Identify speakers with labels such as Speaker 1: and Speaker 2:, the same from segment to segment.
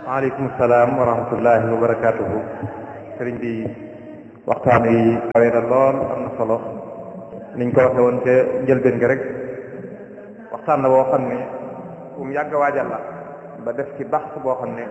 Speaker 1: waaleykum salaam wa rahmatullahi wa barakaatuhu sëriñ bi waxtaan yi kawe na lool am na solo niñ ko waxe woon ca njëlbeen ga rek waxtaan la boo xam ne bu mu yàgg waajal la ba def ci bax boo xam ne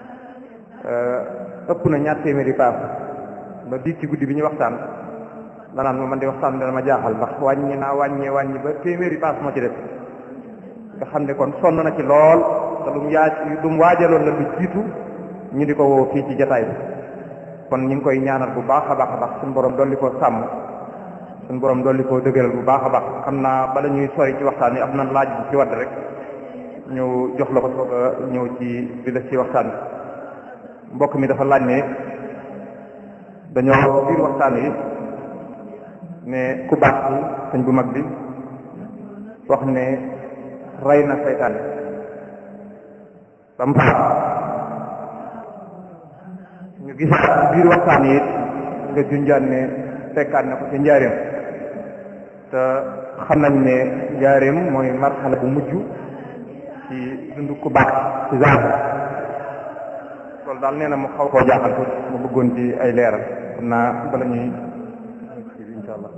Speaker 1: ëpp na ñaar téeméeri paas ba biig ci guddi bi ñu waxtaan danaan ma man di waxtaan dana ma jaaxal ndax wàññi naa wàññee wàññi ba téeméeri paas moo ci def nga xam ne kon sonn na ci lool te lu mu yaaj lu mu waajaloon la lu jiitu ñu di ko woo fii ci jataay bi kon ñu ngi koy ñaanal bu baax a baax a baax suñu borom dolli koo sàmm suñu borom dolli koo dëgëral bu baax a baax xam naa bala ñuy sori ci waxtaan yi am na laaj bu ci wadd rek ñu jox la ko soog a ñëw ci di la ci waxtaan bi mbokk mi dafa laaj ne dañoo biir waxtaan yi ne ku baax ci sëñ bu mag bi wax ne rey na seytaane ba mu ñu gis biir waxtaan yi nga junjaan ne fekkaat na ko ci njaareem te xam nañ ne njaareem mooy marxala bu mujj ci dundu ku baax ci genre loolu daal nee na mu xaw koo jaaxal ko mu bëggoon ci ay leeral xam naa bala ñuy insha allah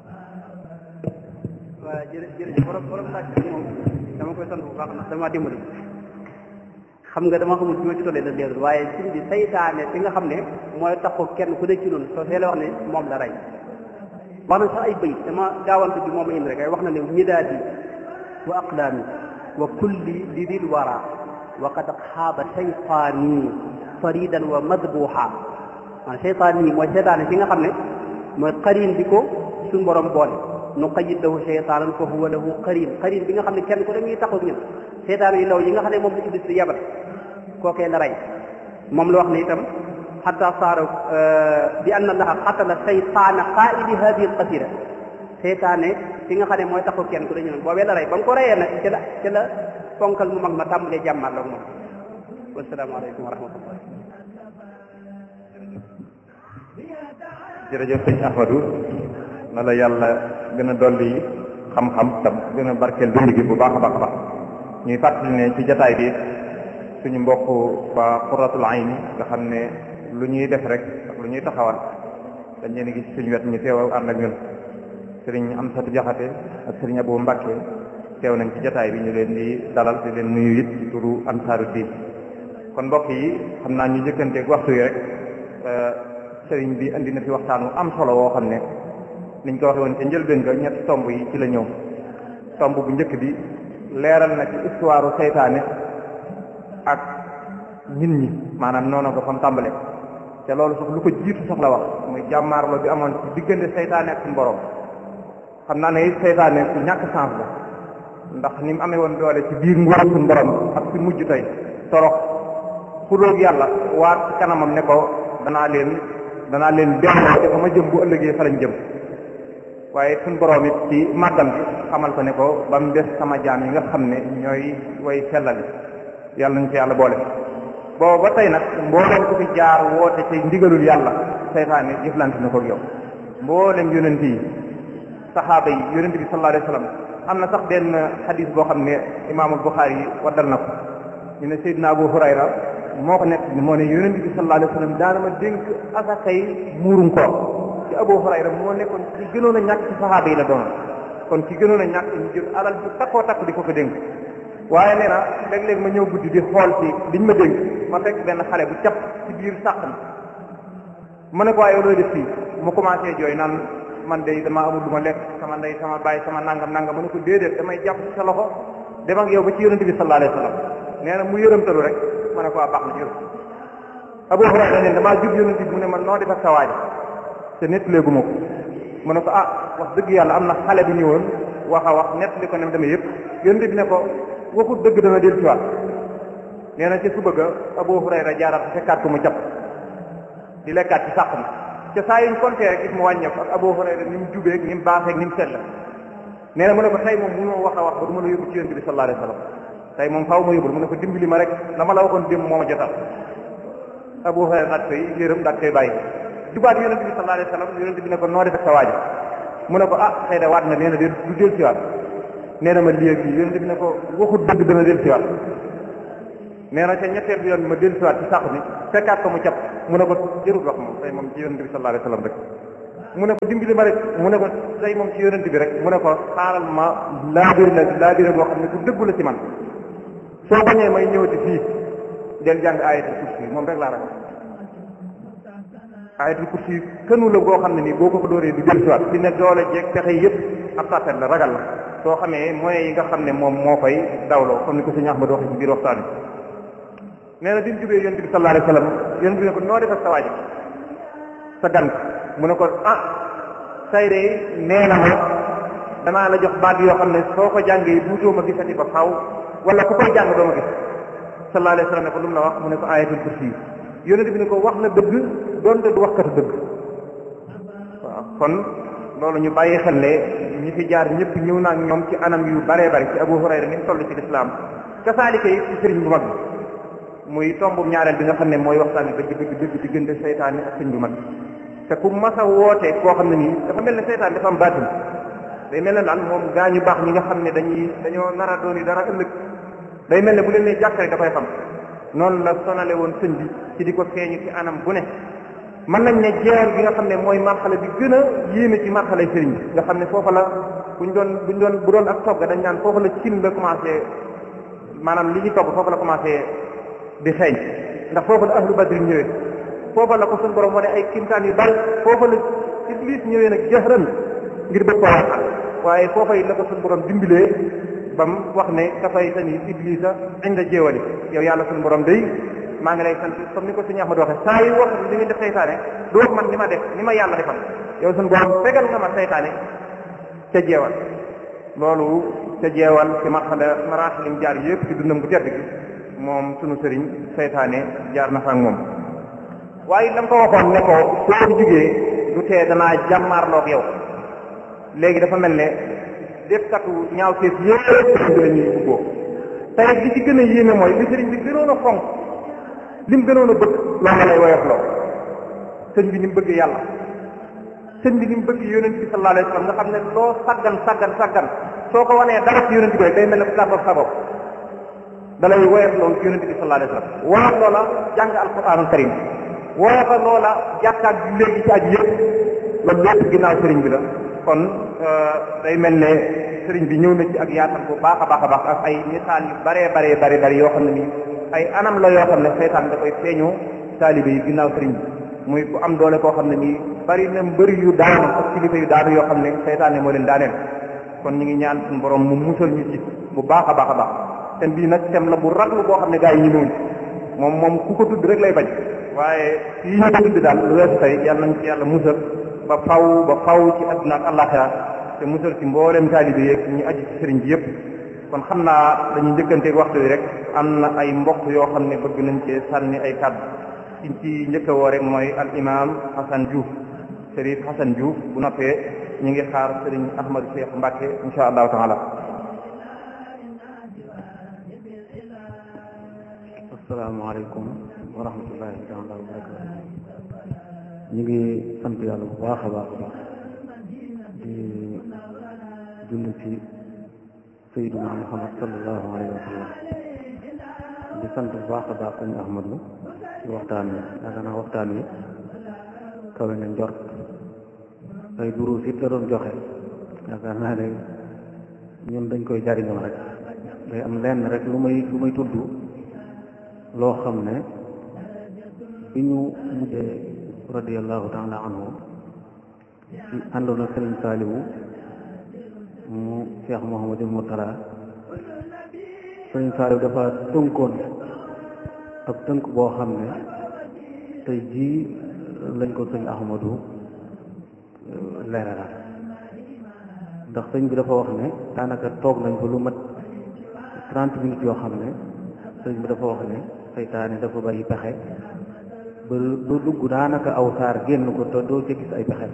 Speaker 2: waaw jërë jërëjëf borom borom laaj bi moom dama koy sant bu baax ndax dama dimbali xam nga dama xamul fi ma ci tollee da leerul waaye suñ bi saytaane fi nga xam ne mooy taxu kenn ku nekk ci noonu soo see la wax ne moom la rey wax na sax ay bëy dama gaawante bi moom indi rek ay wax na ne midaadi wa aqlaami wa kulli li dil wara wa qad xaaba saytaani faridan wa madbuha man saytaan yi mooy saytaane fi nga xam ne mooy xarin bi ko suñ borom boole nu qayid lahu seytaanan fa huwa lahu qarin qarin bi nga xam ne kenn ku da ngi taxaw ak ñun seytaan yi law yi nga xam ne moom la iblis di yabal kookee la rey moom la wax ne itam xata saara bi anna allaha xatala seytaana qaidi hadihi alqasira seytaane fi nga xam ne mooy taxaw kenn ku da ñun boobee la rey ba nga ko reyee nag ca la ca la fonkal mu mag ma tàmbalee jàmmaat la moom wasalaamaaleykum wa rahmatullah
Speaker 1: jërëjëf sëñ Ahmadou na la yàlla gën a dolli xam-xam tam gën a barkeel dund gi bu baax a baax a baax ñuy fàttali ne ci jataay bi suñu mbokk waa Qurratul Ayni nga xam ne lu ñuy def rek ak lu ñuy taxawal dañ leen gis suñu wet ñu teew ànd ak ñun sëriñ Amsatu Jaxate ak sëriñ Abou Mbàkke teew nañ ci jataay bi ñu leen di dalal di leen nuyu it ci turu Ansaaru Diin kon mbokk yi xam naa ñu jëkkanteeg waxtu yi rek sëriñ bi indi na fi waxtaan wu am solo woo xam ne niñ ko waxee woon ca njëlbéen ga ñetti tomb yi ci la ñëw tomb bu njëkk bi leeral na ci histoire seytaane ak nit ñi maanaam noonu ko fam tàmbale te loolu sax lu ko jiitu sax la wax muy jàmmaarloo bi amoon ci diggante seytaane ak suñu borom xam naa ne it seytaane ku ñàkk sens la ndax ni mu amee woon doole ci biir nguur suñu borom ak fi mujj tey torox xuróog yàlla waat ci kanamam ne ko danaa leen danaa leen delloo te fa ma jëm bu ëllëgee fa lañ jëm waaye suñ borom it ci màggam bi xamal ko ne ko ba mu des sama jaam yi nga xam ne ñooy way sellali yàlla nañ ci yàlla boole boobu ba tey nag mboolem ku fi jaar woote ci ndigalul yàlla seytaane jëflante na ko ak yow mboolem yonent yi saxaaba yi yonent bi sallallahu alayhi wa sallam am na sax benn xadis boo xam ne imaamul Buxaari yi waddal na ko ñu ne Seydina Abu Hurayra moo ko nekk moo ne yonent bi sallallahu alayhi wa sallam daana ma dénk asakay muurum koor ci Abu Hurayra moo nekkoon ci gënoon a ñàkk ci saxaaba yi la doonoon kon ci gënoon a ñàkk ñu jël alal bu takkoo takk di ko ko dénk waaye nee na léeg-léeg ma ñëw guddi di xool ci liñ ma dénk ma fekk benn xale bu cap ci biir sàq mi ma ne ko waaye looy def fii mu commencé jooy naan man de dama amul lu ma lekk sama ndey sama baay sama nangam nangam ma ne ko déedéet damay jàpp ci sa loxo dem ak yow ba ci yonent bi sallallahu alayhi wa sallam nee na mu yërëmtalu rek ma ne ko waa baax na jërëm Abu Hurayra ne damaa jub yonent bi mu ne man noo def ak sa waaj te nettalee gu ma ko mu ne ko ah wax dëgg yàlla am na xale bu ñëwoon wax a wax nettali ko ne demee yëpp yonent bi ne ko waxut dëgg dana del ci waat nee na ca suba ga Abu Hurayra jaaraat fekkaat ko mu jàpp di lekkaat ci sàq mi ca saa yuñ compté rek gis mu wàññeeku ak Abu Hurayra ni mu jubeeg ni mu baaxeeg ni mu sell nee na mu ne ko tey moom mënoo wax a wax ba du ma la yóbbu ci yonent bi sallallahu alayhi wa sallam tey moom faaw ma yóbbul mu ne ko dimbali ma rek la ma la waxoon démb moo ma jotal Abu Hurayra daat koy yërëm daat koy bàyyi jubaat yonent bi sallallahu alayhi wa sallam yonent bi ne ko noo def ak sa waaji mu ne ko ah xëy na waat na nee na de du del ci waat nee na ma lii ak lii yonent bi ne ko waxut dëgg dana del ci waat nee na ca ñetteel bi yoon bi ma dellu siwaat ci sàq mi fekkaat ko mu cap mu ne ko jërul wax moom tey moom ci yonente bi sallallahu alayhi wa sallam rek mu ne ko dimbali ma rek mu ne ko tey moom ci yonente bi rek mu ne ko xaaral ma laabiri la laabiri boo xam ne ku dëggu la ci man soo bañee may ñëwati fii del jàng ayatul kursi moom rek laa ragal ayatul kursi kënu la boo xam ne nii boo ko ko dóoree du jël siwaat fi ne doole jeeg pexe yëpp ab sàttet la ragal la soo xamee moyens yi nga xam ne moom moo koy dawloo comme ni ko sëñ Ahmad waxee ci biir waxtaan bi nee na bi mu jubee yonent bi sallallahu alayhi wa sallam yonent bi ne ko noo def ak sa waaji sa gan mu ne ko ah say de nee na ma danaa la jox baat yoo xam ne soo ko jàngee duutoo ma gisati ba faaw wala ku koy jàng doo ma gis sallallahu alayhi wa sallam ne ko lu mu la wax mu ne ko ayatul kursi yonent bi ne ko wax na dëgg doonte du waxkatu dëgg waaw kon loolu ñu bàyyi xel ne ñi fi jaar ñëpp ñëw naa ñoom ci anam yu baree bari ci Abu Hurayra ni mu toll ci lislaam kasaalika yi ci sëriñ bu mag bi muy tombu ñaareel bi nga xam ne mooy waxtaan bi dëgg dëgg dëgg diggante seytaane ak sëriñ bu mag bi te ku mas a woote koo xam ne nii dafa mel ne seytaan dafa am baatin day mel ne daal moom gaa ñu baax ñi nga xam ne dañuy dañoo nar a doon dara ëllëg day mel ne bu leen ne jàkkare da koy xam noonu la sonale woon sëñ bi ci di ko feeñu ci anam bu ne mën nañ ne jeer bi nga xam ne mooy marxale bi gën a yéeme ci marxale sëriñ bi nga xam ne foofa la buñ doon buñ doon bu doon ak togg dañ naan foofa la cin la commencé maanaam li ñu togg foofa la commencé di xeeñ ndax foofa la ahlu badri ñëwee foofa la ko suñu borom wane ay kimtaan yu bari foofa la iblis ñëwee nag jahran ngir bëgg ko waxal waaye foofa yi la ko suñu borom dimbilee ba mu wax ne dafay tani iblisa inda jéewali yow yàlla suñu borom day maa ngi lay sant comme ni ko suñu Ahmad waxee saa yu wax li ngeen def seytaane du wax man ni ma def ni ma yàlla defal yow suñu borom fegal nga ma seytaane ca jeewal loolu ca jeewal ci marxala maraaxilim jaar yëpp ci dundam bu tedd gi moom sunu sëriñ seytaane jaar na fa ak moom waaye la nga ko waxoon ne ko soo jugee du tee danaa jàmmaarloog yow léegi dafa mel ne defkatu ñaaw teef yëpp sëriñ bi la ñuy ubboo tey li ci gën a yéeme mooy li sëriñ bi gënoon a fonk li mu gënoon a bëgg loolu lay woyof loo sëñ bi ni mu bëgg yàlla sëñ bi ni mu bëgg yonent bi sallallahu alayhi wa sallam nga xam ne loo saggan saggan saggan soo ko wanee dara ci yonent bi rek day mel ne ku tàggoog sa bopp da lay woyof loolu ci yonent bi sallallahu alayhi wa sallam woyof loola jàng alquranul karim woyof loola jàkkaat bi léegi ci aju yëpp loolu lépp ginnaaw sëriñ bi la kon day mel ne sëriñ bi ñëw na ci ak yaatal bu baax a baax a baax ak ay misaal yu baree baree bari bari yoo xam ne nii ay anam la yoo xam ne seytaan da koy feeñoo taalibe yi ginnaaw sëriñ bi muy ku am doole koo xam ne nii bari na mbëri yu daanu ak kilifa yu daanu yoo xam ne seytaan ne moo leen daaneel kon ñu ngi ñaan suñu borom mu musal ñu ci bu baax a baax a baax tem bii nag tem la bu raglu boo xam ne gaa yi ñu ñëwuñ moom moom ku ko tudd rek lay bañ waaye fii ñu ko tudd daal lu weesu tey yàlla nañ ci yàlla musal ba faw ba faw ci àdduna ak àllaaxira te musal ci mboolem taalibe yeeg ñu aju ci sëriñ bi yëpp kon xam naa dañuy njëkkanteeg waxtu bi rek am na ay mbokk yoo xam ne bëgg nañ cee sànni ay kàddu ci ci njëkk a woo rek mooy al imam Hassan Diouf Serif Hassan Diouf bu noppee ñu ngi xaar sëriñ Ahmadou Cheikh Mbacke insha allahu taala
Speaker 3: asalaamaaleykum wa rahmatullahi taala wa barakatu ñu ngi sant yàlla bu baax a baax a baax di julli ci sayyiduna muhammad sallallahu alayhi wa sallam di sant bu baax a baax sëñ ahmadu ci waxtaan wi yaakaar naa waxtaan wi kawe na njort ay duruus it la doon joxe yaakaar naa ne ñun dañ koy jariñoo rek day am lenn rek lu may lu may tudd loo xam ne bi ñu mujjee radiallahu taala anhu ci àndoon ak sëriñ saaliwu mu cheikh mohamadul murtala sëriñ saaliwu dafa tënkoon ak tënk boo xam ne tey jii lañ ko sëñ ahmadu leeralal ndax sëñ bi dafa wax ne daanaka toog nañ ko lu mat trente minutes yoo xam ne sëñ bi dafa wax ne seytaane dafa bari pexe ba ba dugg daanaka aw saar génn ko te doo ca gis ay pexe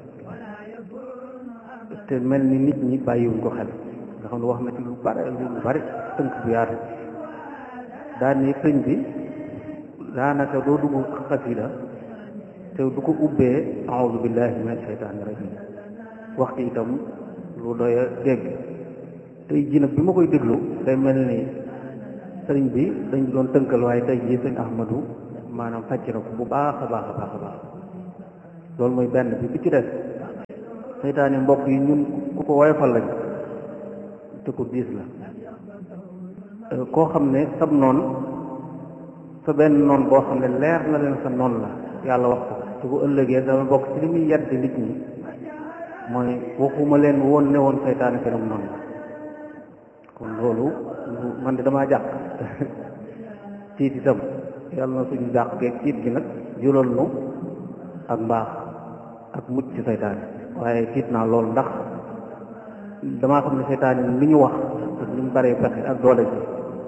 Speaker 3: te mel ni nit ñi bàyyiwuñ ko xel nga xam ne wax na ci lu bari lu bari tënk bu yaatu daan ni sëñ bi daanaka doo dugg xasida te du ko ubbee aoudu billahi min asheytaani rajim wax ci itam lu doy a dégg tey ji nag bi ma koy déglu day mel ni sëriñ bi dañ doon tënkal waaye tey jii sëñ Ahmadu maanaam fàcc na ko bu baax a baax a baax a baax loolu mooy benn bi bi ci des seytaane mbokk yi ñun ku ko woyofal lañ te ko diis la koo xam ne sab noon sa benn noon boo xam ne leer na leen sa noon la yàlla wax ko te bu ëllëgee dama bokk ci li muy yedd nit ñi mooy waxuma leen woon ne woon seytaane seenum noonu la kon loolu man de damaa jàq tiit itam yàlla na suñu jàq geeg tiit gi nag jural nu ak mbaax ak mucc ci seytaane waaye tiit naa loolu ndax damaa xam ne seytaane li ñu wax ak li mu baree pexe ak doole ji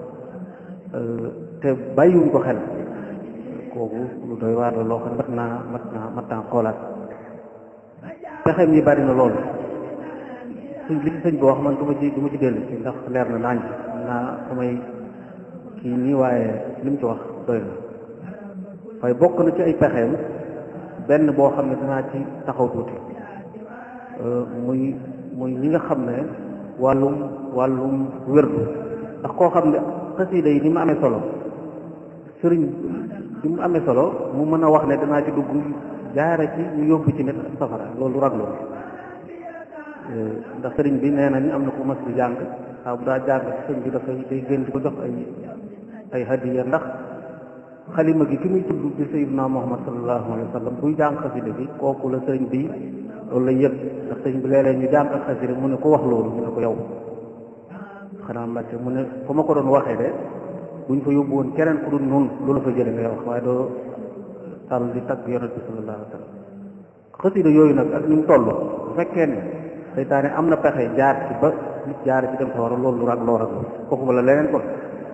Speaker 3: te bàyyiwuñ ko xel kooku lu doy waar la loo xam ne mat naa mat naa mat naa xoolaat pexem yi bari na loolu suñ li sëñ bi wax man du ma ci du ma ci dellu ci ndax leer na naañ naa samay kii nii waaye li mu ci wax doy na waaye bokk na ci ay pexeem benn boo xam ne danaa ci taxaw tuuti muy muy ñi nga xam ne wàllum wàllum wérdu ndax koo xam ne xasida yi ni mu amee solo sëriñ ni mu amee solo mu mën a wax ne danaa ci dugg jaare ci ñu yóbbu ci nit safara loolu raglu ndax sëriñ bi nee nañ am na ku mas di jàng waaw bu daa jàng sëriñ bi dafay day gën di ko jox ay ay hadiya ndax xalima gi ki muy tudd di sayyidina Muhammad sallallahu alayhi wa sallam buy jàng xasida bi kooku la sëriñ bi loolu lay yëg ndax sëriñ bi léeg-léeg ñu jàng ak xasida mu ne ko wax loolu mu ne ko yow xanaa mbàcce mu ne fa ma ko doon waxee de buñ fa yóbbu woon keneen ku dul noonu loolu fa jële ngay wax waaye doo tàll di tagg yonent bi sallallahu alayhi wa sallam xasida yooyu nag ak ni mu toll bu fekkee ne seytaane am na pexe jaar ci ba nit jaar ci dem sa war a loolu lu rag loo rag kooku la leneen kon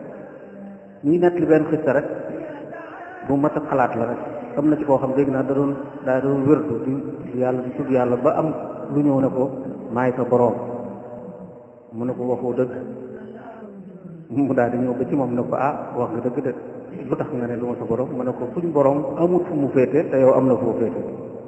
Speaker 3: ñuy nett li benn xista rek bu mat a xalaat la rek am na ci koo xam dégg naa da doon daa doon wérdu di yàlla di tudd yàlla ba am lu ñëw ne ko maay sa boroom mu ne ko waxoo dëgg mu daal di ñëw ba ci moom ne ko ah wax nga dëgg de lu tax nga ne lu ma sa boroom mu ne ko suñ boroom amut fu mu féete te yow am na fu mu féete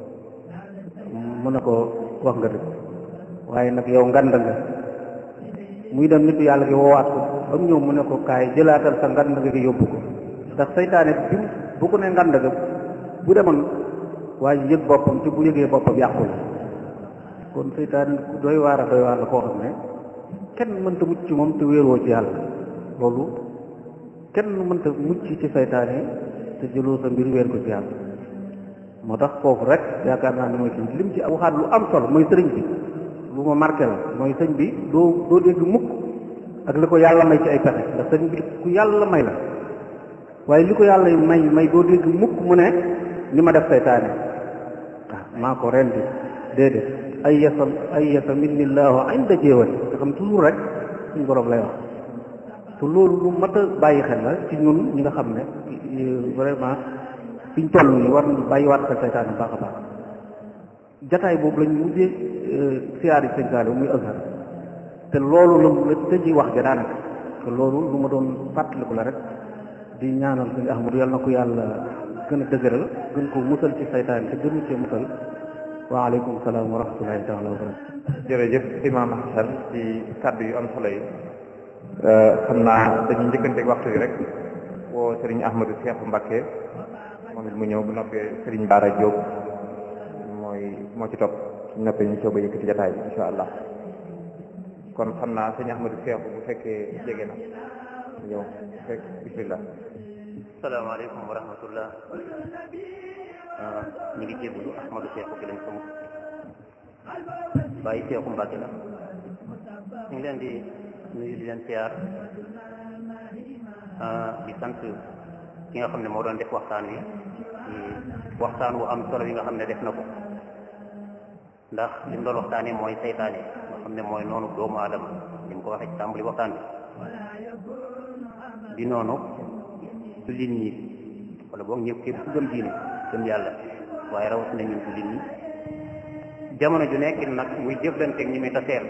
Speaker 3: mu ne ko wax nga dëgg waaye nag yow ngand nga muy dem nitu yàlla gi woowaat ko ba mu ñëw mu ne ko kaay jëlaatal sa ngand nga gi yóbbu ko ndax seytaane bi bu ko ne ngand nga bu demoon waaye yëg boppam te bu yëgee boppam yàqu la kon seytaane ku doy waar a doy waar la koo xam ne kenn mënta mucc ci moom te wéeroo ci yàlla loolu kenn mënta mucc ci seytaane te jëloo sa mbir wéer ko ci yàlla moo tax foofu rek yaakaar naa ne mooy kii lim ci waxaat lu am solo mooy sëriñ bi lu ma marqué la mooy sëñ bi doo doo dégg mukk ak li ko yàlla may ci ay pexe ndax sëñ bi ku yàlla may la waaye li ko yàlla may may doo dégg mukk mu ne ni ma def seytaane waaw maa ko rendi déedéet ay yasa ay yasa minnillahu inda jéewati nga xam toujours rek suñu borom lay wax te loolu lu mat a bàyyi xel la ci ñun ñi nga xam ne vraiment fiñ toll nii war nañu bàyyiwaat xel seytaane baax a baax jataay boobu lañ mujjee siyaari sëñ Saliou muy Azhar te loolu la la tëji wax ja daanaka te loolu lu ma doon fàttaliku la rek di ñaanal sëñ Ahmadu yàlla na ko yàlla gën a dëgëral gën ko musal ci saytaan te gënu cee musal waaleykum salaam wa rahmatullahi taala wa barakatu
Speaker 1: jërëjëf imam Hasan ci kàddu yu am solo yi xam naa dañuy njëkkanteeg waxtu yi rek woo Serigne Ahmadou Cheikh Mbacké moom it mu ñëw bu noppee Serigne Bara Diop mooy moo ci topp suñ noppee ñu soog a yëkkati jataay bi insha allah kon xam naa sëñ Ahmadou Cheikh bu fekkee jege na ñëw fekk bismillah
Speaker 4: salaamaaleykum wa rahmatullah ñu ngi jébbalu Ahmadou Cheikh bi lañ sama bàyyi Cheikhu Mbacke la ñu ngi leen di nuyu di leen siyaar di sant ki nga xam ne moo doon def waxtaan wi ci waxtaan wu am solo yi nga xam ne def na ko ndax li mu doon waxtaanee mooy seytaane nga xam ne mooy noonu doomu aadama ni mu ko waxee ci tàmbali waxtaan bi di noonu jullit ñi wala boog ñëpp képp ku gëm diine gëm yàlla waaye rawatina ñun jullit ñi jamono ju nekk nag muy jëflanteeg ñi muy taseel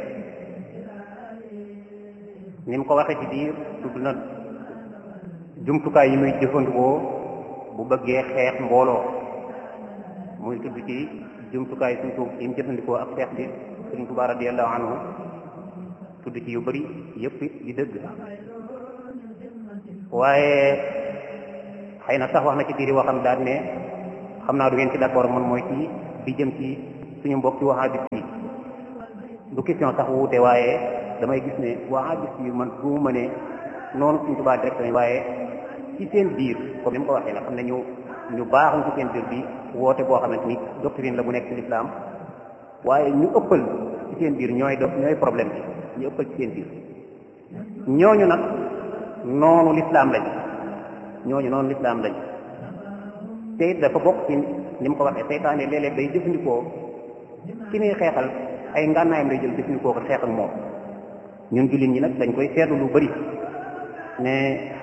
Speaker 4: ni mu ko waxee ci biir tudd na jumtukaay yi muy jëfandikoo bu bëggee xeex mbooloo muy tudd ci jumtukaay suñ tuub yi mu jëfandikoo ak xeex bi suñ Tuubaa radiyallahu anhu tudd ci yu bëri yëpp di dëgg waaye xëy na sax wax na ci biir waxam daal ne xam naa du ngeen ci d'accord man mooy ci bi jëm ci suñu mbokk ci wahabit yi du question sax wuute waaye damay gis ne wahabit yi man bu ma ne noonu suñ tubaa directement waaye ci seen biir comme ni mu ko waxee nga xam ne ñu ñu baaxuñ ci seen biir bi woote boo xamante ni doctrine la bu nekk ci l'islam waaye ñu ëppal ci seen biir ñooy do ñooy problème bi ñu ëppal ci seen biir ñooñu nag noonu l'islam lañ ñooñu noonu l'islam lañ te it dafa bokk ci ni mu ko waxee seytaane léeg-léeg day jëfandikoo ci muy xeexal ay ngànnaayam lay jël jëfandikoo ko xeex ak moom ñun jullit ñi nag dañ koy seetlu lu bari ne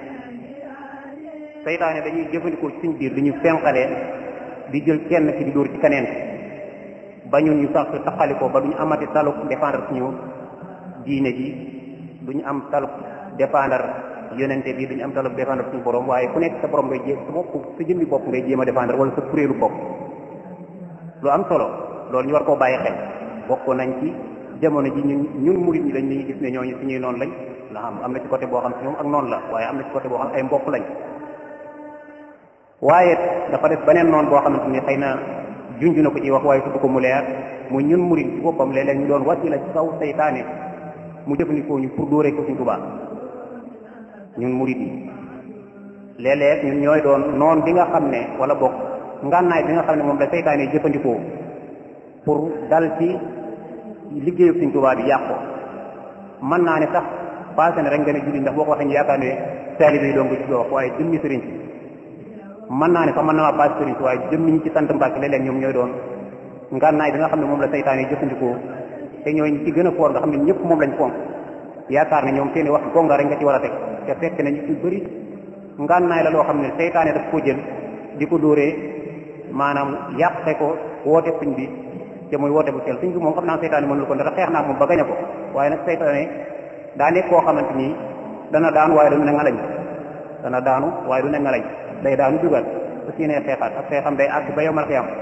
Speaker 4: seytaane dañuy jëfandikoo ci suñ biir di ñu fenqalee di jël kenn ci di dóor ci keneen ba ñun ñu sax taxalikoo ba duñu amati taluk défendre suñu diine ji duñu am taluk défendre yonente bi duñu am taluk défendre suñu borom waaye ku nekk sa borom ngay jéem sa bopp sa jëmmi bopp ngay jéem a défendre wala sa kuréelu bopp lu am solo loolu ñu war koo bàyyi xel bokk nañ ci jamono ji ñun ñun murit ñi dañ ñuy gis ne ñooñu suñuy noonu lañ ndax am am na ci côté boo xam si ñoom ak noonu la waaye am na ci côté boo xam ay mbokk lañ waaye dafa def beneen noonu boo xamante ni xëy na junj na ko ci wax waaye tudd ko mu leer mu ñun murit ci boppam léeg-léeg ñu doon wàcc la ci kaw seytaane mu jëfandikoo ñu pour dóoree ko suñ Tuubaa ñun murit yi léeg-léeg ñun ñooy doon noon bi nga xam ne wala bokk ngànnaay bi nga xam ne moom la seytaane jëfandikoo pour dal ci liggéeyu suñ Tuubaa bi yàq ko mën naa ne sax passé na rek nga ne julli ndax boo ko waxee ñu yaakaar ne taalibe yi doon ko ci wax waaye jëmmi sëriñ si mën naa ne sax mën na maa passé sëriñ si waaye jëmmi ñi ci sant Mbàkke léeg-léeg ñoom ñooy doon ngànnaay bi nga xam ne moom la seytaane jëfandikoo te ñooy ci gën a foor nga xam ne ñëpp moom lañ fonk yaakaar ne ñoom seeni wax gonga rek nga ci war a teg te fekk na ñu ci bëri ngànnaay la loo xam ne seytaane daf ko jël di ko dóoree maanaam yàqe ko woote suñ bi te muy woote bu sell suñ bi moom xam naa seytaane mënul ko ndax xeex naa moom ba gañe ko waaye nag seytaane daa nekk koo xamante ni dana daanu waaye du ne ngalañ dana daanu waaye du ne ngalañ day daanu dugal su si nee xeexaat ak xeexam day àgg ba yomal xiyam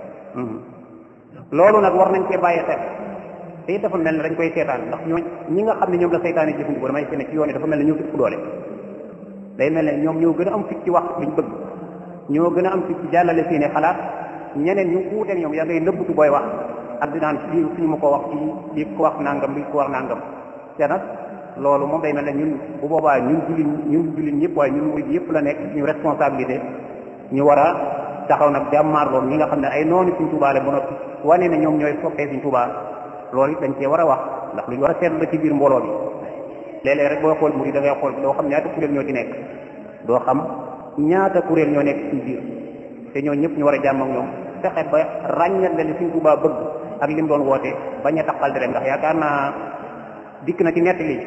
Speaker 4: loolu nag war nañ cee bàyyi xel te it dafa mel ne dañ koy seetaan ndax ñoo ñi nga xam ne ñoom la seytaane jëfandikoo damay seene ci yoon yi dafa mel ne ñoo fi ëpp doole day mel ne ñoom ñoo gën a am fit ci wax liñ bëgg ñoo gën a am fit ci jàllale seeni xalaat ñeneen ñu wuuteeg ñoom yaa ngay nëbbutu booy wax ak di naan lii suñu ma ko wax ci lii ko wax nangam lii ko wax nangam te nag loolu moom day mel ne ñun bu boobaa ñun jullit ñun jullit ñëpp waaye ñun murid yëpp la nekk suñu responsabilité ñu war a taxaw nag jàmmaar loolu ñi nga xam ne ay noonu suñ Tuubaa la ba noppi wane ne ñoom ñooy soppee suñ Tuubaa loolu it dañ cee war a wax ndax lu ñu war a seetlu la ci biir mbooloo bi léeg-léeg rek booy xool murid da ngay xool doo xam ñaata kuréel ñoo ci nekk doo xam ñaata kuréel ñoo nekk suñ biir te ñoo ñëpp ñu war a jàmm ak ñoom fexe ba ràññal leen suñ Tuubaa bëgg ak li mu doon woote bañ a taxal di rek ndax yaakaar naa dikk na ci nett li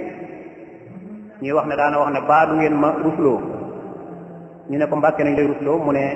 Speaker 4: ñuy wax ne daana wax ne baa du ngeen ma rusloo ñu ne ko mbàkke nañ lay rusloo mu ne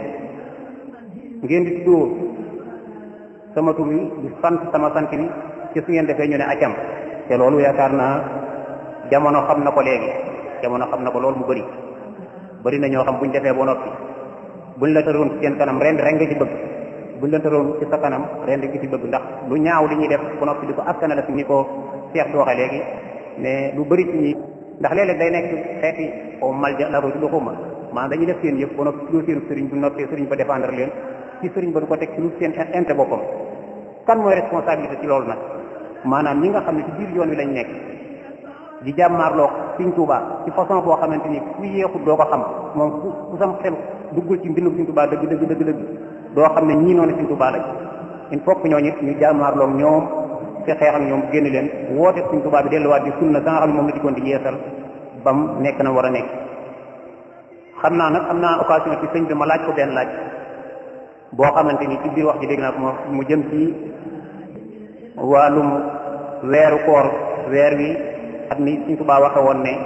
Speaker 4: ngeen di tuddoo sama tur bi di sant sama sant bi ci su ngeen defee ñu ne acam te loolu yaakaar naa jamono xam na ko léegi jamono xam na ko loolu mu bëri bëri na ñoo xam buñ defee ba noppi buñ la tëroon ci seen kanam ren ren nga ci bëgg buñ la tëroon ci sa kanam ren nga ci bëgg ndax lu ñaaw li ñuy def ba noppi di ko askanale fi ni ko Cheikh di waxee léegi mais lu bëri ci ñi ndax léeg-léeg day nekk xeeti o malja la ko du ko ma maanaam dañuy def seen yëpp ba noppi lu seen sëriñ bu noppee sëriñ ba défendre leen ci sëriñ ba du ko teg ci lu seen intérêt boppam kan mooy responsabilité ci loolu nag maanaam ñi nga xam ne ci biir yoon wi lañ nekk di jàmmaarloo Sëriñ Tuubaa ci façon boo xamante ni ku yeexut doo ko xam moom ku ku sam xel duggul ci mbindum Sëriñ Tuubaa dëgg dëgg dëgg dëgg doo xam ne ñii noonu Sëriñ Tuubaa lañ il faut que ñooñu ñu jàmmaarloo ñoom ci xeex ak ñoom génn leen woote Sëriñ Tuubaa bi delluwaat di sunna sa nga xam ne moom la dikkoon di yeesal bam nekk na war a nekk xam naa nag am naa occasion ci sëñ bi ma laaj ko benn laaj boo xamante ni ci biir wax ji dégg naa ko mu jëm ci wàllum weeru koor weer wi at mi Sëriñ Tuubaa waxe woon ne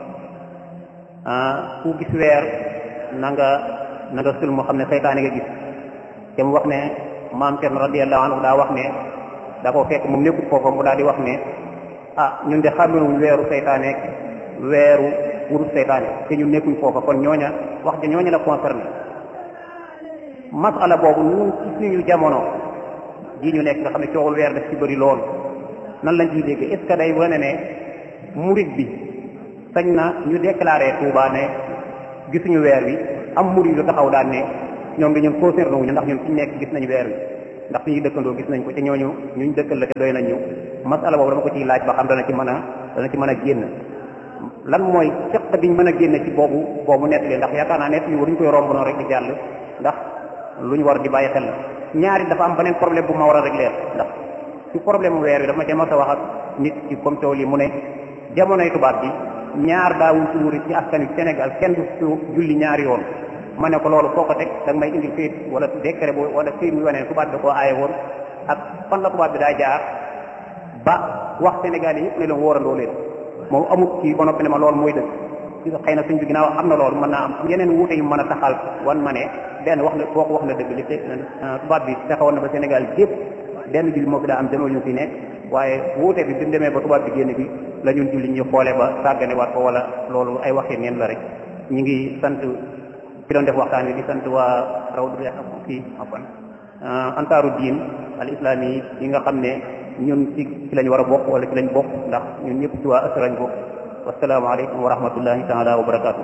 Speaker 4: ku gis weer na nga na nga sul moo xam ne seytaane nga gis te mu wax ne maam Cerno radiyallahu anhu daa wax ne da ko fekk moom nekkut foofa mu daal di wax ne ah ñun de xàmmeewuñ weeru seytaane weeru wurut seytaane te ñun nekkuñ foofa kon ñooña wax ja ñooña la concerné masala boobu ñun ci suñu jamono ji ñu nekk nga xam ne coowul weer daf ci bëri lool nan lañ ciy dégg est ce que day wane ne murit bi sañ na ñu déclaré Touba ne gisuñu weer wi am murid yu taxaw daan ne ñoom di ñun concerné wuñu ndax ñun fi ñu nekk gis nañu weer wi ndax suñuy dëkkandoo gis nañ ko te ñooñu ñuñ dëkkal la te doy nañ ñu masala boobu dama ko ciy laaj ba xam dana ci mën a dana ci mën a génn lan mooy seq biñ mën a génne ci boobu boobu nettali ndax yaakaar naa nett yi waruñu koy romb noonu rek di jàll ndax lu ñu war di bàyyi xel la ñaari dafa am beneen problème bu ma war a régler ndax ci problème weer wi dafa ma cee mas a wax ak nit ci comme coow li mu ne jamonoy tubaab bi ñaar daawul suuri ci askan wi Sénégal kenn du su julli ñaari yoon ma ne ko loolu foo ko teg da nga may indi këyit wala décret boobu wala këyit mu wane tubaab bi da koo aaye woon ak fan la tubaab bi daa jaar ba wax Sénégal yi yëpp ne leen wóorandoo leen moom amut ci ba noppi ne ma loolu mooy dëgg xëy na suñ bi ginnaaw am na loolu mën naa am yeneen wuute yu mën a taxal wan ma ne benn wax na koo ko wax na dëgg li te tubaab bi fexewoon na ba Sénégal yëpp benn julli moo fi daa am demoo ñu fi nekk waaye wuute bi bi mu demee ba tubaab bi génn bi la ñun julli ñu xoole ba sàggane waat ko wala loolu ay waxi neen la rek ñu ngi sant ki doon def waxtaan wi di sant waa rawdu kii afan antaaru diin al islami yi nga xam ne ñun ci ci lañ war a bokk wala ci lañ bokk ndax ñun ñëpp ci waa asra lañ bokk wasalaamaaleykum wa rahmatullahi taala wa barakaatu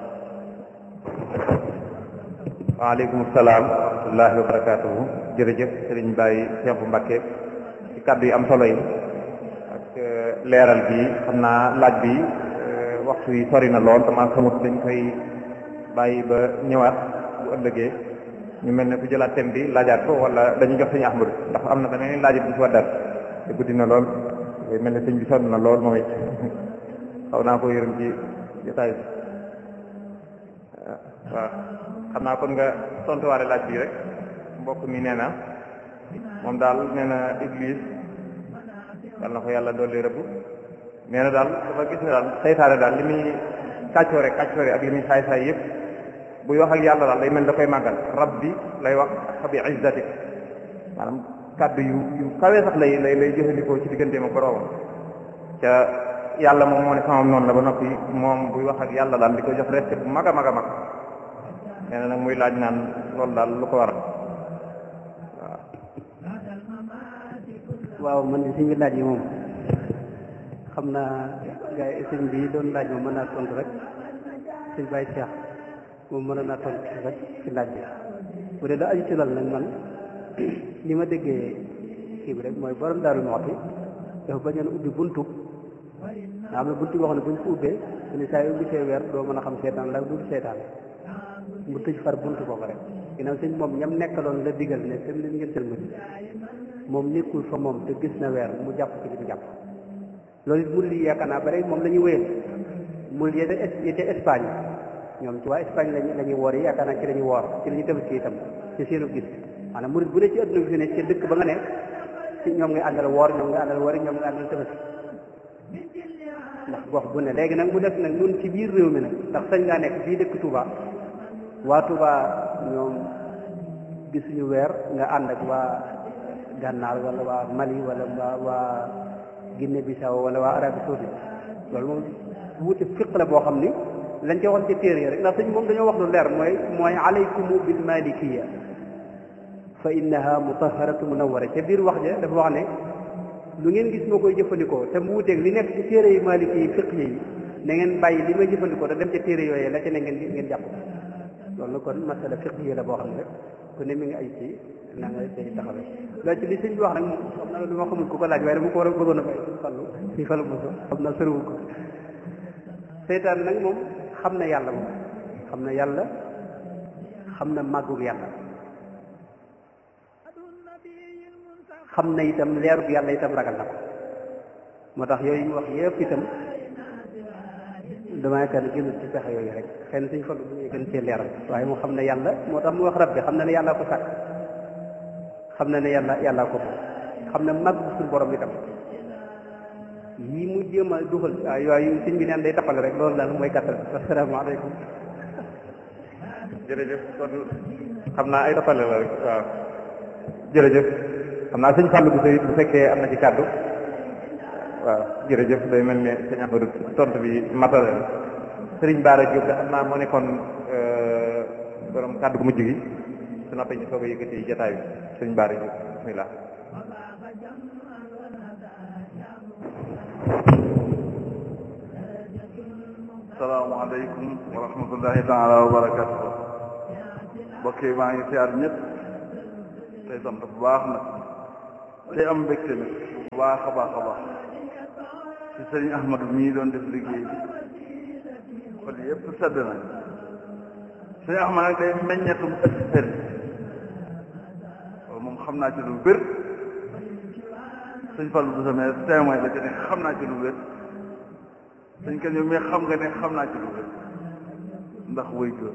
Speaker 1: waaleykum salaam wa rahmatullahi wa barakatuhu jërëjëf sëriñ Baye Cheikh Mbacké ci kàddu yi am solo yi ak leeral bi xam naa laaj bi waxtu yi sori na lool dama xamut dañ koy bàyyi ba ñëwaat bu ëllëgee ñu mel ne ku jëlaat thème bi laajaat ko wala dañuy jox sëñ Ahmadu ndax am na beneen laajit bu ci waddal te guddi na lool mel ne sëñ bi sonn na lool moom it xaw naa ko yërëm ci jotaay bi waaw xam naa kon nga tontuwaale laaj bi rek mbokk mi nee na moom daal nee na Iblis yal na ko yàlla dolli rëbb nee na daal dafa gis ne daal saytaane daal li muy kàccoore kàccoore ak li muy saay saay yëpp buy wax ak yàlla daal day mel da koy màggal rabbi lay wax fa bi izzatik maanaam kàddu yu yu kawee sax lay lay lay jëfandikoo ci digganteem ak boroomam ca yàlla moom moo ne samam noonu la ba noppi moom buy wax ak yàlla daal di ko jox respect bu mag a mag a mag nee na nag muy laaj naan loolu daal lu ko waral
Speaker 2: waaw man de suñu laaj yi moom xam naa gars yi sëñ bi doon laaj moom mën naa tontu rek sëñ Baye Cheikh moom mën naa tontu rek ci laaj bi bu dee da aju ci lal nag man li ma déggee kii bi rek mooy borom daaru Muxti dafa bañoon ubbi buntu nga xam ne buntu boo xam ne buñ ko ubbee su ne saa yu ubbi see weer doo mën a xam seetaan la du seetaan mu tëj far buntu boobu rek ginnaaw sëñ moom ñam nekkaloon la digal ne dem leen ngeen sëlmati moom nekkul fa moom te gis na weer mu jàpp ci li mu jàpp loolu it murid yi yaakaar naa bare moom la ñuy wéyal murid yi yi ca Espagne ñoom ci waa Espagne lañu la ñuy woor yi yaakaar naa ci la ñuy woor ci la ñuy tabaski itam ci seenu gis maanaam murid bu ne ci adduna bi fi ne ci dëkk ba nga ne ci ñoom ngay àndal woor ñoom ngay àndal woori ñoom ngay àndal tabaski ndax gox bu ne léegi nag mu def nag ñun ci biir réew mi nag ndax sañ ngaa nekk fii dëkk Touba waa Touba ñoom gisuñu weer nga ànd ak waa gànnaar wala waa Mali wala waa waa Guinée Bissau wala waa Arabie Saoudite loolu moom wuute fiq la boo xam ni lañ ca wax ci téere yi rek ndax sëñ moom dañoo wax lu leer mooy mooy alaykumu bil malikiya fa innaha mutaharatu munawwara ca biir wax ja dafa wax ne lu ngeen gis ma koy jëfandikoo te mu wuuteeg li nekk ci téere yi maliki yi fiq yi na ngeen bàyyi li may jëfandikoo te dem ca téere yooyu la ca ne ngeen ngeen jàpp loolu kon masala fiq yi la boo xam ne rek ku ne mi ngi ay ci na nga say taxawee loolu ci li sëñ bi wax nag moom xam na lu ma xamul ku ko laaj waaye dama ko war a bëggoon a bàyyi suñu fallu si fallu moso xam na sëriwu ko seytaan nag moom xam na yàlla moom xam na yàlla xam na màggug yàlla xam na itam leerug yàlla itam ragal na ko moo tax yooyu ñu wax yëpp itam damaa yaakaar ne génn ci pexe yooyu rek xëy na suñ fallu bu ñu gën cee leeral waaye moo xam ne yàlla moo tax mu wax rabbi xam na ne yàlla ko sàkk xam na ne yàlla yàlla ko xam ne mag suñu borom itam yii mu jéem a dugal waaw yooyu sëñ bi neen day tappale rek loolu daal mooy gàttal asalaamaaleykum
Speaker 1: jërëjëf kon xam naa ay tappale la rek waaw jërëjëf xam naa sëñ Fallou bu sëy bu fekkee am na ci kàddu waaw jërëjëf day mel ne sëñ Amadou tontu bi matale la sëriñ Baara Diop da xam naa moo nekkoon borom kàddu gu mujj gi su noppee ñu soog a yëkkati jotaay bi sëriñ Baara Diop bismillah
Speaker 5: salaamaaleykum asalaamaaleykum wa rahmatullahi taala wa barakatuh mbokk yi maa ngi siyaar ñëpp tey sant bu baax nag tey am mbégte nag bu baax a baax a baax ci sëriñ Ahmadu mii doon def liggéey bi xol yëpp sedd na sëriñ Ahmad nag day meññetum ëtt sëriñ loolu moom xam naa ci lu wér sëñ Fallu bu samee témoin la que ne xam naa ci lu wér sëñ kan yow mais xam nga ne xam naa ci lu wér ndax wëy jur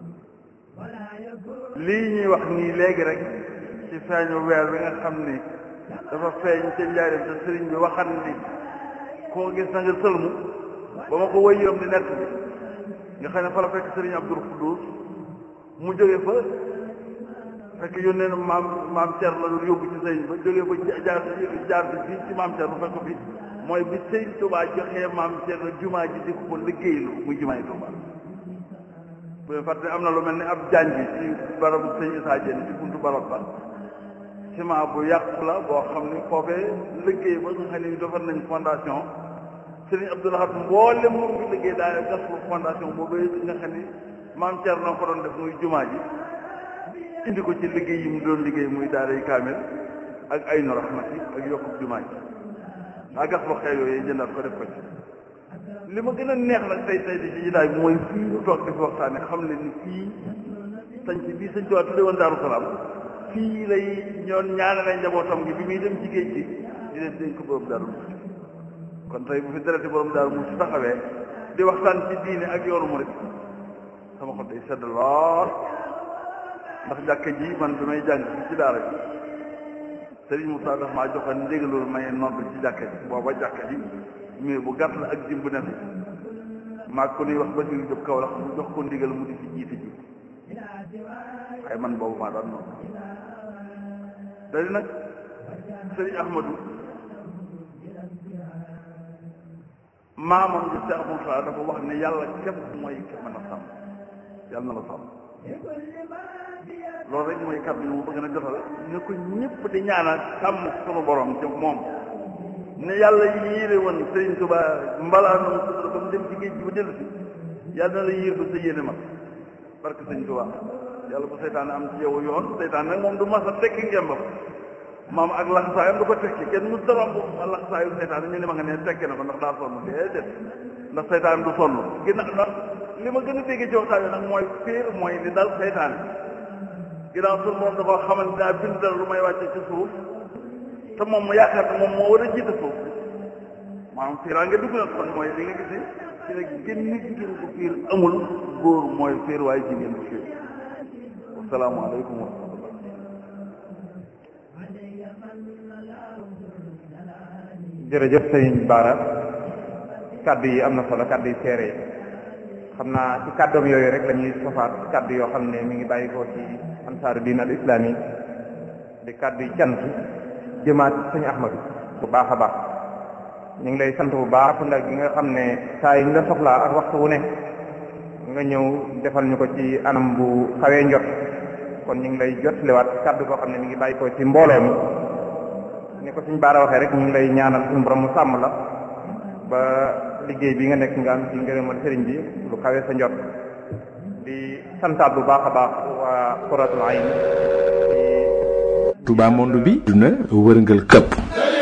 Speaker 5: lii ñuy wax nii léegi rek ci feeñu weer bi nga xam ni dafa feeñ ca njaarim te sëriñ bi waxan ni koo gis na nga sëlmu ba ma ko wëy yoom di nett bi nga xam ne fa la fekk sëriñ Abdul Xuddus mu jóge fa fekk yónnee na maam maam Cer la doon yóbbu ci sëriñ ba jóge fa jaar jaar bi fii ci maam Cer bu fekk ko fi mooy bi sëriñ Tuubaa joxee maam Cer la jumaa ji di ko liggéeylu muy jumaay Tuubaa bu leen fàtte am na lu mel ni ab jànj ci barabu sëñ Isaa Jeen ci buntu barab ba ciment bu yàqu la boo xam ni foofee liggéey ba nga xam ne defar nañ fondation sëriñ Abdou Lahad mboolem moom bi liggéey daal gas bu fondation boobu nga xam ni maam Thierno ko doon def muy jumaa ji indi ko ci liggéey yi mu doon liggéey muy daaray kaamil ak ay nu rahmati ak yokkub jumaa ji daa gas ba xew yooyu jëndaat ko def ko ci li ma gën a neex nag tey tey di ci jotaay bi mooy fii ñu toog di fi waxtaane xam ne ni fii sañ ci bii sëñ Tuubaa tudde woon Daaru Salaam fii lay ñoon ñaanale njabootam gi bi muy dem ci géej gi di leen dénk borom Daaru Muxti kon tey bu fi dereti borom Daaru Muxti taxawee di waxtaan ci diine ak yoonu murit sama xol day sedd lool ndax jàkka ji man bi may jàng fii ci daara ji Sëriñ Moussa daf maa joxoon ndigalul may nodd ci jàkka ji booba jàkka ji mais bu gàtt la ak jim bu ne fi maa ko nuy wax ba ñu jóg kaw la mu jox ko ndigal mu di fi jiite ji waaye man boobu maa daan noonu dadi nag sëriñ Ahmadu maamam ji Seex Muusaa dafa wax ne yàlla képp mooy ki mën a sàmm yàlla na la sàmm loolu rek mooy kàddu yi mu bëgg na jotal ne ko ñëpp di ñaanal sàmm sunu borom ci moom ne yàlla yéere woon Sëriñ Tuubaa mbalaanam sutura ba mu dem ci géej gi ba dellu si yàlla na la yéer ba sa yéene mag barke Sëriñ Tuubaa yàlla bu seytaane am ci yow yoon seytaane nag moom du mas a tekki ngembam maam ak laxasaayam du ko tekki kenn mu daram bu laxasaayu seytaane ñu ne ma nga ne tekki na ko ndax daa sonn déedéet ndax seytaane du sonn ginnaaw ndax li ma gën a déggee ci waxtaan bi nag mooy fiir mooy li dal seytaane ginnaaw suñu moom da koo xamante daa bind dara lu may wàcce ci suuf te moom mu yaakaar ne moom moo war a jiite suuf maanaam fiiraa nga dugg na kon mooy li nga gis ne ci ne gën nit jigéen bu fiir amul góor mooy fiir waaye jigéen bu fiir asalaamaaleykum wa rahmatullah
Speaker 1: jërëjëf sëriñ Bara kaddu yi am na solo kaddu yi seere yi xam naa ci kàddoom yooyu rek la ñuy sofaat kaddu yoo xam ne mi ngi bàyyi ko ci ansaaru diin al islami di kaddu yi cant jëmaat sëñ Ahmadu bu baax a baax ñu ngi lay sant bu baax ndax gi nga xam ne saa yi ñu la soxlaa ak waxtu wu ne nga ñëw defal ñu ko ci anam bu xawee njot kon ñu ngi lay jotliwaat kaddu koo xam ne mi ngi bàyyi ko ci mbooloo mi ni ko suñ baara waxee rek ñu ngi lay ñaanal suñu borom mu sàmm la ba liggéey bi nga nekk nga am ci ngërëmal sëriñ bi lu xawee sa njot di santaat bu baax a baax waa Qurratul Ayn
Speaker 6: Touba monde bi duna wërngal këpp